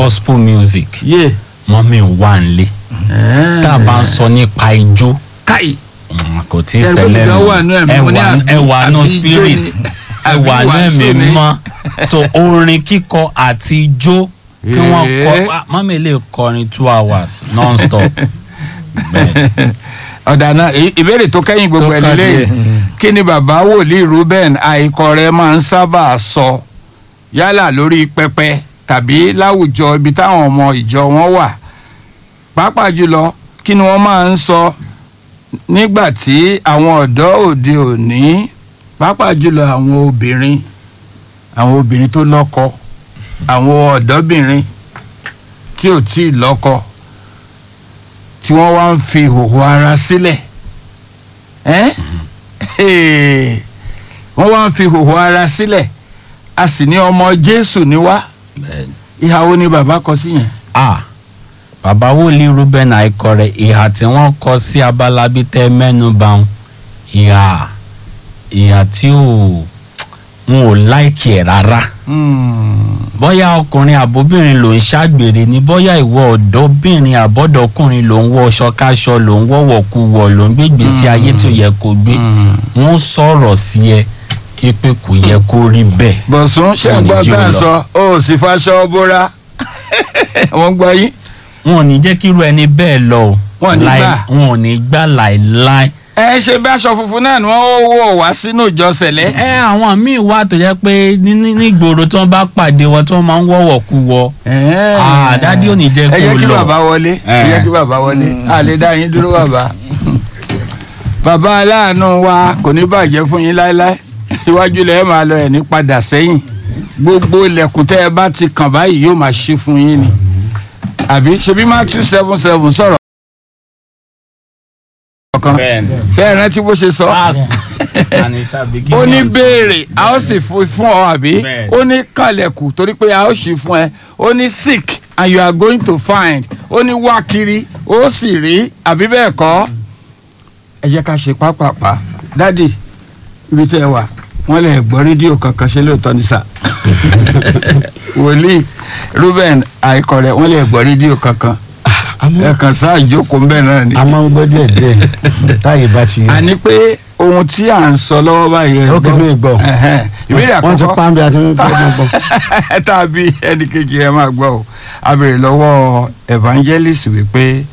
gospel music yé mọ́mí wà nílé tá a bá ń sọ nípa ijó káì mm, kò tí ì Ẹgbẹ́ ṣẹlẹ̀ nìkan wà nú ẹ̀mí, mo ní àbí- ẹ wà nù àbí ijó spirit ni, ẹ àbí wà nù wàásù ẹ̀mí ni. mọ́ so orin kíkọ àti ijó kí wọ́n Ee. kọ ah, mọ́mí lè kọrin two hours non-stop bẹ́ẹ̀ ọ̀dà náà ì- ìbéèrè tó kẹ́yìn gbogbo Tó ẹ̀ kàn lélẹ́yìn díẹ̀. kí ni bàbá wòlíì Reuben àìkọ rẹ̀ máa ń sábà sọ yálà lórí pẹpẹ tàbí láwùjọ ibi táwọn ọmọ ìjọ wọn wà pàápàá jùlọ kí ni wọ́n máa ń sọ nígbà tí àwọn ọ̀dọ́ òde òní pàápàá jùlọ àwọn obìnrin àwọn obìnrin tó lọ́kọ àwọn ọ̀dọ́bìnrin tí ò tí ì lọ́kọ tí wọ́n wá ń fi ìhòòhò ara sílẹ̀ ẹ́n? Hey. wọ́n wá ń fi ìhòòhò ara sílẹ̀ a sì ní ọmọ Jésù ní wá bẹ́ẹ̀ ìhà wo ni bàbá kọ sí yẹn. ah bàbá wòlíì Reuben àìkọrẹ ìhà tí wọ́n kọ sí abala bíi tẹ mẹ́nu bà ń ìhà ìhà tí ò wọn ò láìkì ẹ̀ rárá bóyá ọkùnrin àbóbìnrin ló ń ṣàgbèrè ni bóyá ìwọ ọ̀dọ́bìnrin àbọ̀dọ́kùnrin ló ń wọ ṣọkáṣọ ló ń wọ̀wọ̀ kú wọ̀ ló ń gbégbé sí ayé tí ò yẹ kó gbé wọ́n sọ̀rọ̀ sí ẹ pé kò yẹ kó rí bẹ́ẹ̀. bọ̀sùn ṣe ń Wọn ò ní gbọ́ jí tá o à ń lọ. sọ ó sì faṣọ bóra wọ́n gbọ́ yín. wọn ò ní jẹ́ kí irú ẹni bẹ́ẹ̀ lọ o Wọn ò ní Láì- gbà. wọn ò ní gbà láìláì. ẹ ṣe bí aṣọ funfun náà ni wọ́n ó wọ̀ wá sínú ìjọ sẹ̀lẹ̀. ẹ àwọn míì wà tó jẹ́ pé ní- ní- nígboro tí wọ́n bá pàdé wọn tí wọ́n máa ń wọ̀wọ̀ kú wọ. Ah, dádì ò ní jẹ́ ẹ kó jẹ́ kí lọ. bàbá wọlé ẹ jẹ́ kí bàbá wọlé a lè dá yín dúró bàbá. bàbá aláàánú wa kò ní bàjẹ́ fún yín láéláé iwájú lẹ̀ ẹ́ máa lọ ẹ̀ ní padà sẹ́yìn gbogbo ilẹ̀kùn tẹ́ ẹ bá ti kàn báyìí yóò máa ṣí fún yín ni àbí ṣebí Matthew seven seven sọ̀rọ̀ kan ṣé ẹ rántí bó ṣe sọ ó ní béèrè a ó sì fún fún ọ àbí Bẹ́ẹ̀. ó ní kàlẹ̀kù torí pé a ó ṣí fún ẹ ó ní seek and you are going to find ó ní wá kiri ó sì rí àbí bẹ́ẹ̀ kọ́ ẹ jẹ́ ká ṣe pápápá dádì ibi tẹ́ ẹ wà wọ́n lè gbọ́ rédíò kankan ṣe lóòótọ́ ní sà wòlíì Reuben àìkọ̀rẹ́ wọ́n lè gbọ́ rédíò kankan ẹ kàn sáà jókòó ń bẹ̀ náà ni a máa ń gbọ́ díẹ̀ díẹ̀ táyé bá ti àní pé ohun tí à ń sọ lọ́wọ́ báyìí ẹ Ó kì í lè gbọ́. Ẹ̀hẹ́n. ìbéèrè wọ́n ti àkọ́kọ́ pa ń bí a ti ń gbọ́. tàbí ẹnì kejì ẹ máa gbọ́ o a béèrè lọ́wọ́ evangelist wípé